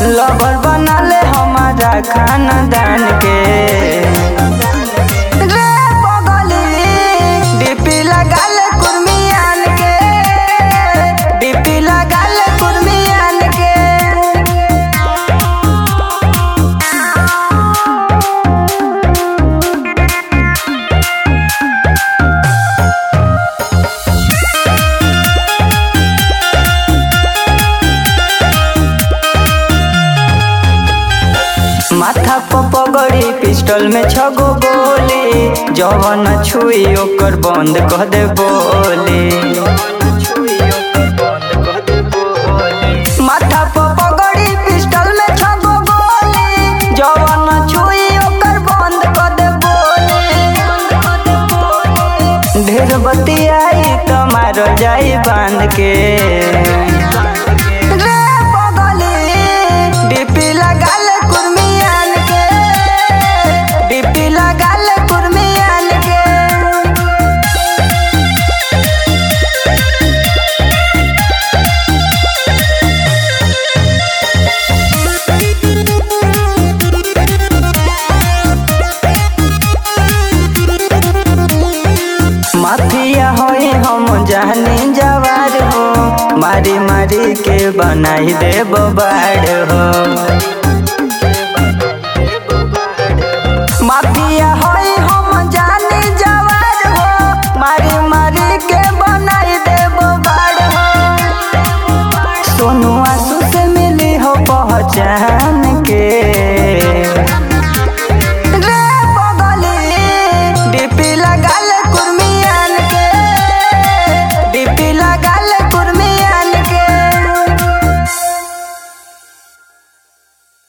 lover बना ले हमारा खानदान के रे बगली डीपी लगा ले कुर्मियान के डीपी लगा ले कुर्मियान के माथा पर पगड़ी पिस्टल में छगो गोली जवन छुई ओकर बंद कह दे बोली माथा पर पगड़ी पिस्टल में छगो गोली जवन छुई ओकर बंद कह दे बोली ढेर बतियाई त मारल जाई बांध के रे बगली डीपी लगा ले कुर्मियान के डीपी लगा ले कुर्मियान के माफिया होई हम जानी जवार हो मारी मारी के बनाई दे बाड़ हो